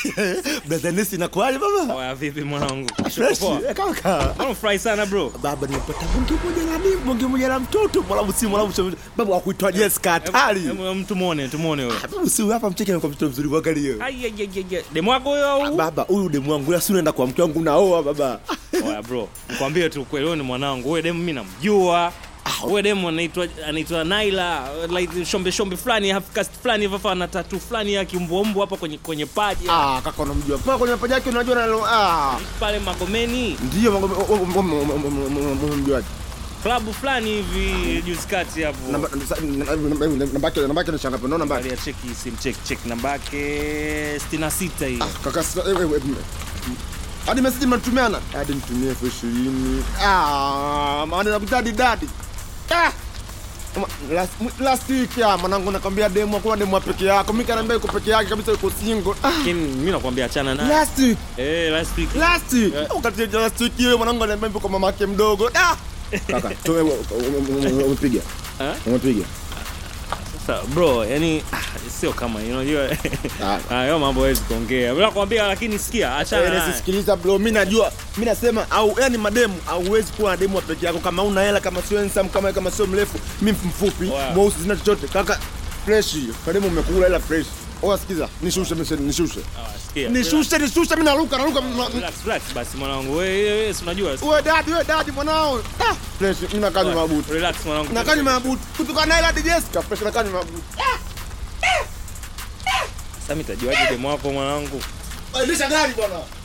Brother Nesi inakuaje baba? Oya vipi mwanangu? Fresh. Poa. Eh, Kaka. Mbona furahi sana bro? Baba nimepata bonge moja la nini? Bonge moja la mtoto. Mwalabu si mwalabu si baba wa kuitwa Jessica hatari. Hebu- hebu Tumuone, tumuone huyo. Baba si hapa mcheke kwa mtoto mzuri mwangalie. Ai ai ai ai. Demu wako huyo au? Baba huyu demu wangu ila si unaenda kwa mke wangu naoa baba. Oya bro, nikwambie tu kweli wewe ni mwanangu. Wewe demu mimi namjua. Wewe demu anaitwa anaitwa Naila, like shombe shombe fulani, half caste fulani hivi hapa ana tattoo fulani ya kimbombo hapa kwenye kwenye paji Ah, kaka unamjua. Kwa kwenye mapaja yake unajua na ah. pale Magomeni, Ndio unamjua. klabu fulani hivi juzi kati hapo. Namba namba yake namba yake ni shanga naona namba. Angalia cheki sim check check namba yake 66 hii. Kaka sasa eh, eh, eh, hadi message mnatumiana hadi nitumie elfu ishirini ah maana nakutadi dadi ah Ma- last, last week ya mwanangu nakwambia demu akuwa demu wa peke yako mimi kanaambia yuko peke yake kabisa yuko single ah Lakini mimi nakwambia achana naye. last week Eh, last week. last week Eh. wakati ya last week hiyo mwanangu ananiambia yuko mama yake mdogo ah kaka tu umepiga Eh? umepiga Sasa bro, yani ah, sio kama you know, unajua Ah. hayo mambo hawezi kuongea. Bila kuambia lakini sikia, achana Wewe naye. sikiliza bro, mimi najua, mimi nasema au yani mademu hauwezi kuwa na demu wa peke yako kama una hela, kama sio handsome, kama kama sio mrefu, mimi mfupi, Wow. mweusi, sina chochote kaka, fresh hiyo. Kademu umekula hela fresh. Oa sikiza, nishushe message, nishushe. Ah, sikia. Nishushe, nishushe, mimi naruka, naruka. Relax, relax basi mwanangu. Wewe wewe si unajua. Wewe dadi, wewe dadi mwanao. Ah, fresh, mimi nakanywa mabuti. Relax mwanangu. Nakanywa mabuti. Kutoka na hela DJ Jessica, fresh nakanywa mabuti. Sasa mimi tajuaje demo wako mwanangu? Endesha gari bwana.